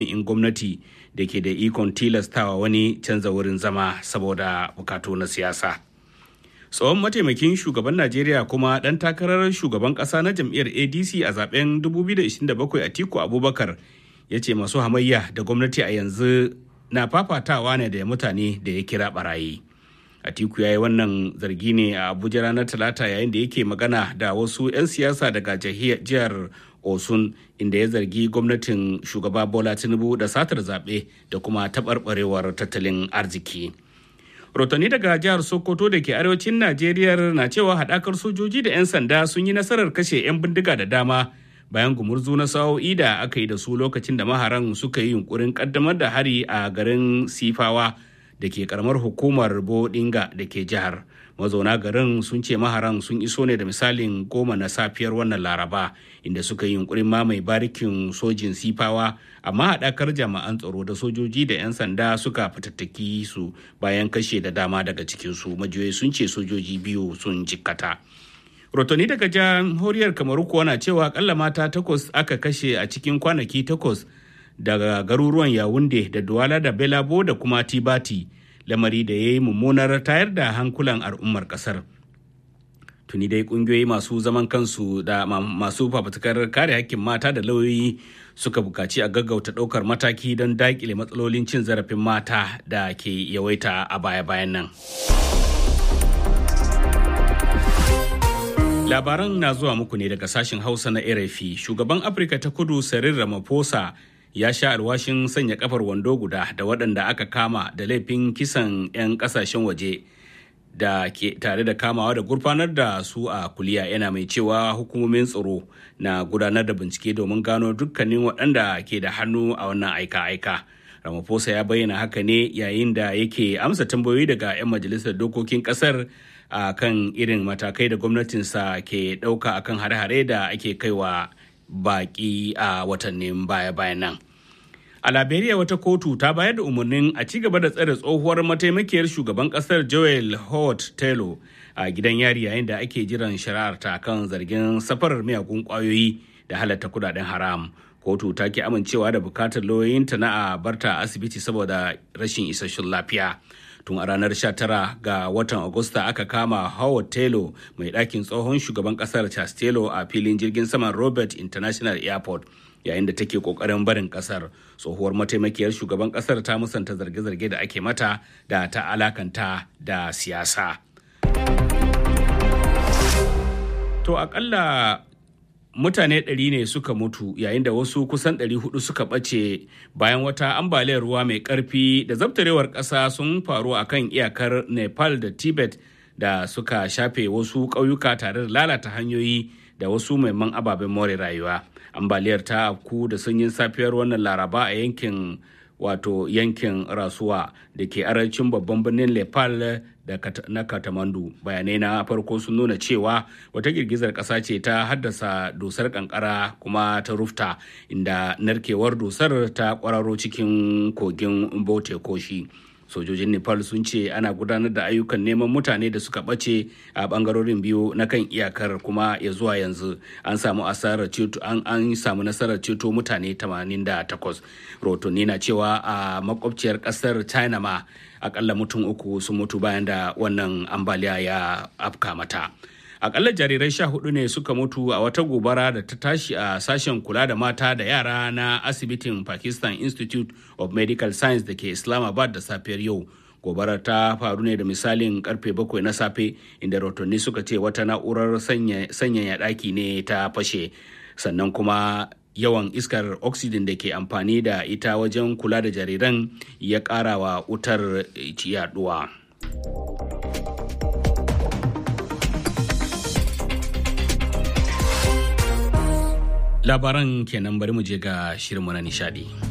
in gwamnati da ke da ikon tilastawa wani canza wurin zama saboda bukatu na siyasa. tsohon mataimakin shugaban najeriya kuma ɗan takarar shugaban ƙasa na jam'iyyar adc a zaben 2027 atiku abubakar ya ce masu hamayya da gwamnati a yanzu na fafatawa ne da mutane da ya kira barayi atiku ya yi wannan zargi ne a abuja ranar talata yayin da yake magana da wasu 'yan siyasa daga jihar osun inda ya zargi gwamnatin shugaba bola tinubu da satar zaɓe da kuma taɓarɓarewar tattalin arziki rotani daga jihar sokoto da ke arewacin najeriya na cewa haɗakar sojoji da 'yan sanda sun yi nasarar kashe 'yan bindiga da dama bayan gumurzu na sa'o'i da aka yi da su lokacin da maharan suka yi yunkurin kaddamar da hari a garin sifawa da ke karamar hukumar bodinga da ke jihar mazauna garin sun ce maharan sun iso ne da misalin goma na safiyar wannan laraba inda suka yi yunkurin mamaye barikin sojin sifawa amma haɗakar jami'an tsaro da sojoji da 'yan sanda suka fitattaki su bayan kashe da dama daga cikinsu majiyoyi sun ce sojoji biyu sun jikkata rotoni daga jamhuriyar kamaru kuwa na cewa akalla mata takwas aka kashe a cikin kwanaki takwas daga garuruwan yawunde da duwala da belabo da kuma tibati lamari da ya yi mummunar tayar da hankulan al'ummar kasar tuni dai kungiyoyi masu zaman kansu da masu fafutukar kare hakkin mata da lauyoyi suka bukaci a gaggauta ɗaukar mataki don daƙile matsalolin cin zarafin mata da ke yawaita a baya-bayan nan. Labaran na zuwa muku ne daga sashen Hausa na RFI. Shugaban Afirka ta Kudu Cyril Ramaphosa ya sha alwashin sanya kafar wando guda da waɗanda aka kama da laifin kisan 'yan ƙasashen waje da ke tare da kamawa da gurfanar da su a kuliya yana mai cewa hukumomin tsaro na gudanar da bincike domin gano dukkanin waɗanda ke da hannu a wannan aika-aika. Ramaphosa ya bayyana haka ne yayin da yake amsa tambayoyi daga 'yan majalisar dokokin ƙasar a kan irin matakai da gwamnatinsa ke ɗauka akan hare-hare da ake kaiwa baƙi a watannin baya-bayan nan. A Liberia wata kotu ta bayar da umarnin a ci gaba da tsare tsohuwar mataimakiyar shugaban kasar Joel Hort Taylor a gidan yari yayin da ake jiran shari'ar ta kan zargin safarar miyagun kwayoyi da halatta kudaden haram. Kotu ta ki amincewa da bukatar lauyoyinta na a barta asibiti saboda rashin isasshen lafiya. Tun a ranar 19 ga watan Agusta aka kama Howard Taylor mai ɗakin tsohon shugaban ƙasar Charles Taylor a filin jirgin saman Robert International Airport. yayin da take kokarin barin kasar tsohuwar mataimakiyar shugaban kasar ta musanta zarge-zarge da ake mata da ta alakanta da siyasa to akalla mutane ɗari ne suka mutu yayin da wasu kusan ɗari hudu suka ɓace bayan wata ambaliyar ruwa mai ƙarfi da zabtarewar ƙasa sun faru a kan iyakar nepal da tibet da suka shafe wasu ƙauyuka tare da lalata hanyoyi da wasu maiman ababen more rayuwa ambaliyar ta afku da sanyin safiyar wannan laraba a yankin wato yankin rasuwa da ke arancin babban birnin nepal da na katamandu bayanai na farko sun nuna cewa wata girgizar ƙasa ce ta haddasa dusar kankara kuma ta rufta inda narkewar dusar ta kwararo cikin kogin bote koshi sojojin nepal sun ce ana gudanar da ayyukan neman mutane da suka ɓace a ɓangarorin biyu na kan iyakar kuma ya zuwa yanzu an samu asarar ceto an, an samu nasarar ceto mutane 88 rotonni na cewa a makwabciyar ƙasar china ma akalla mutum uku sun mutu bayan da wannan ambaliya ya afka mata akalla jarirai sha hudu ne suka mutu a wata gobara da ta tashi a sashen kula da mata da yara na asibitin pakistan institute of medical science da ke islamabad da safiyar yau gobarar ta faru ne da misalin karfe bakwai na safe inda rotonni suka ce wata na'urar sanyaya daki ne ta fashe sannan kuma yawan iskar oxygen da ke amfani da ita wajen kula da jariran ya ƙara wa wutar yaduwa. labaran kenan bari mu je ga shirinmu na nishadi.